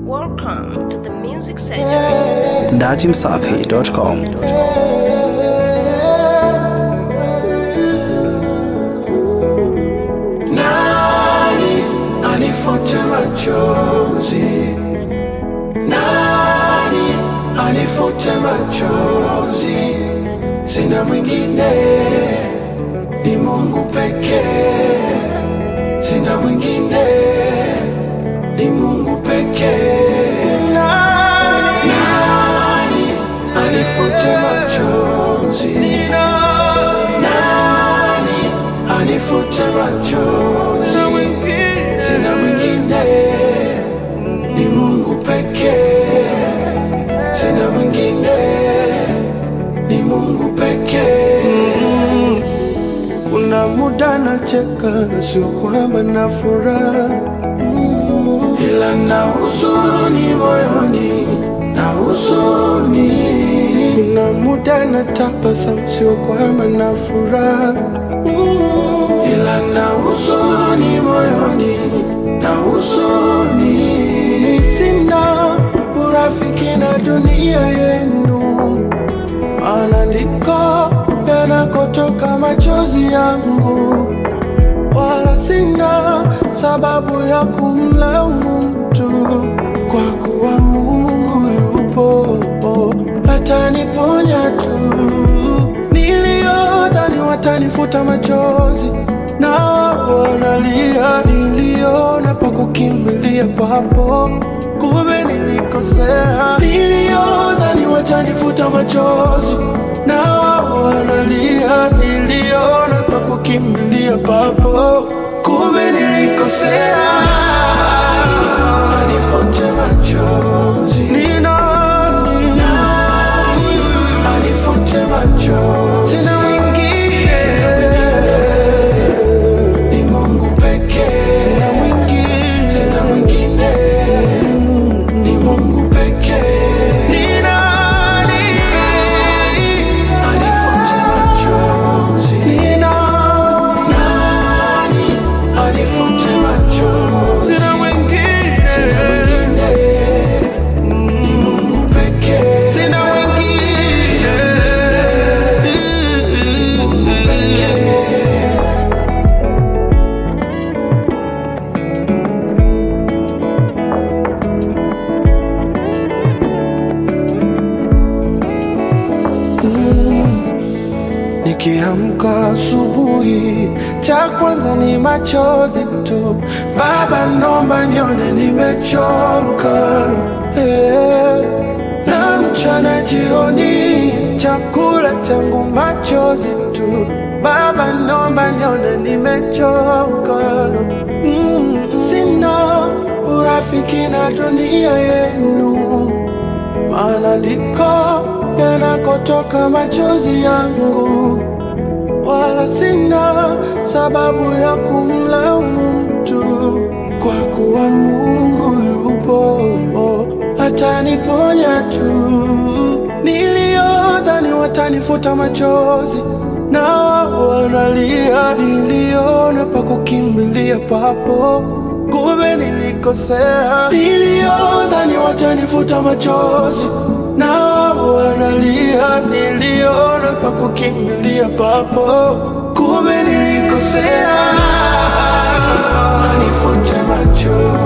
Welcome to the Music Surgery. datimsafi.com. Nani anifute machozi? Nani anifute machozi? Sina mwingine, ni Mungu pekee. Sina mwingine, ni Mungu pekee. Nani anifute machozi? Nani anifute machozi? Sina mwingine, ni Mungu pekee. Sina mwingine, ni Mungu pekee. Kuna muda nacheka na sio kwamba na furaha Mm, ila na huzuni moyoni, na huzuni. Kuna muda na tabasamu sio kwamba na furaha Mm, ila na huzuni moyoni, na huzuni. Sina urafiki na dunia yenu maana ndiko yanakotoka machozi yangu, wala sina sababu ya kumlaumu mtu, kwa kuwa Mungu yupo ataniponya tu. Niliyodhani watanifuta machozi na wanalia, niliona pa kukimbilia papo, kumbe nilikosea. Niliyodhani watanifuta machozi na wanalia, niliona pa kukimbilia papo, kumbe nilikosea. Anifute machozi ni nani? Anifute machozi sina mwingine, sina mwingine ni Mungu pekee. Sina mwingine, sina mwingine, ni Mungu pekee. Ni nani anifute machozi? Ni nani anifute machozi? Sina mwingine, sina mwingine, ni Mungu pekee. Sina mwingine, ni Mungu pekee. Nikiamka asubuhi, cha kwanza ni machozi tu. Baba, nomba nione nimechoka eh. Na mchana jioni, chakula changu machozi tu. Baba, nomba nione nimechoka mm. Sina urafiki na dunia yenu maana ndiko yanakotoka machozi yangu, wala sina sababu ya kumlaumu mtu, kwa kuwa Mungu yupo ataniponya tu. Niliyodhani watanifuta machozi na wanalia, niliona pa kukimbilia papo kumbe nilikosea. Niliyodhani watanifuta machozi na wanalia, niliona pa kukimbilia papo, kumbe nilikosea. Anifute machozi